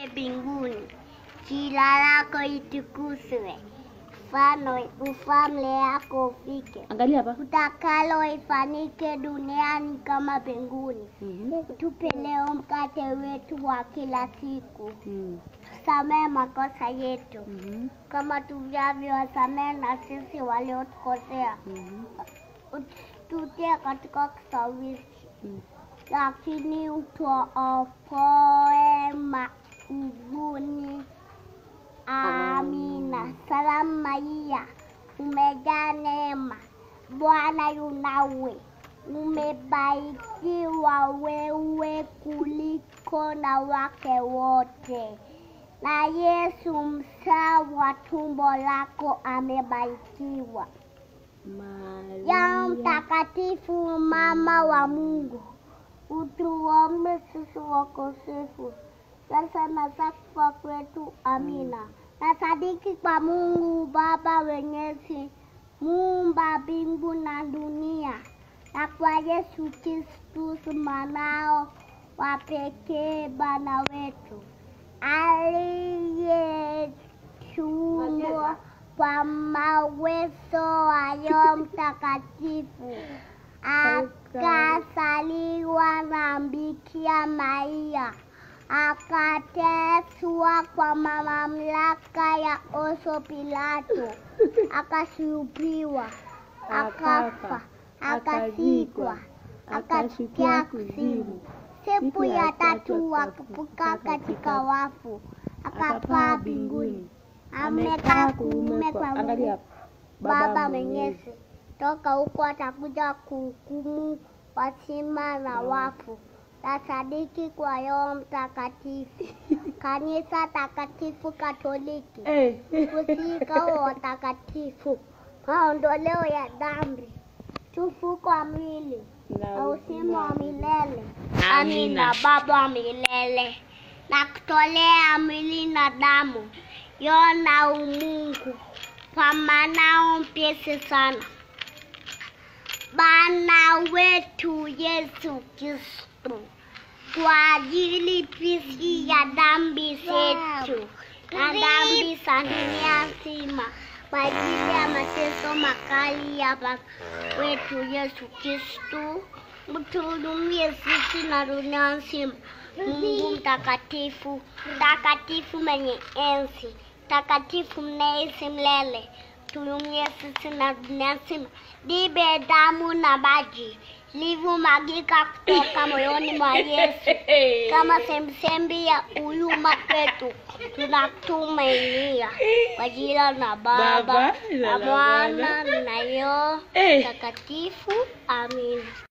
mbinguni, jina lako litukuzwe, ufalme ufalme wako ufike, Angalia hapa. utakalo ifanyike duniani kama mbinguni. Mhm. Tupe leo mkate wetu wa kila siku, Mm. tusamehe makosa yetu Mhm. kama tunavyowasamehe na sisi waliotukosea, Mhm. tutie katika kishawishi Mm. lakini utuokoe maovuni. Amina. Salamu Maria, umejaa neema, Bwana yu nawe, umebarikiwa wewe kuliko na wake wote, na Yesu mzao wa tumbo lako amebarikiwa. Ya Maria. mtakatifu mama wa Mungu, utuombe sisi wakosefu sasa na saa kufa kwetu. Amina. Na sadiki kwa Mungu Baba Mwenyezi, muumba mbingu na dunia, na kwa Yesu Kristu mwanao wa pekee Bwana wetu aliyetumwa kwa mawezo wa Roho Mtakatifu akazaliwa na Bikira Maria, akateswa kwa mamlaka ya Poncio Pilato, akasulubiwa, akafa, akazikwa, akashukia kuzimu. Siku ya tatu akafufuka katika wafu, akapaa mbinguni, amekaa kuume kwa Angalia Mungu hapa. Baba Mwenyezi. Toka huko atakuja kuhukumu wazima na wafu. Tasadiki kwa Roho Mtakatifu, kanisa takatifu Katoliki, Eh. kusika wa watakatifu, maondoleo ya dhambi, tufuko wa mwili na uzima wa milele. Amina. Baba wa milele, na kutolea mwili na damu yona umungu kwa manao mpesi sana Bwana wetu Yesu Kristo, kwa ajili pisi ya dhambi zetu na dhambi za dunia nzima, kwa ajili ya mateso makali ya Bwana wetu Yesu Kristo, mtuhurumie sisi na dunia nzima. Mungu mtakatifu, mtakatifu mwenye enzi, mtakatifu mnaishi milele, tuhurumie sisi na dunia nzima. Dibe damu na maji livyomwagika kutoka moyoni mwa Yesu kama chemchemi ya huruma kwetu, tunatumainia kwa jina la Baba Baba, na na la Mwana Mwana. na Roho Eh. Mtakatifu. Amina.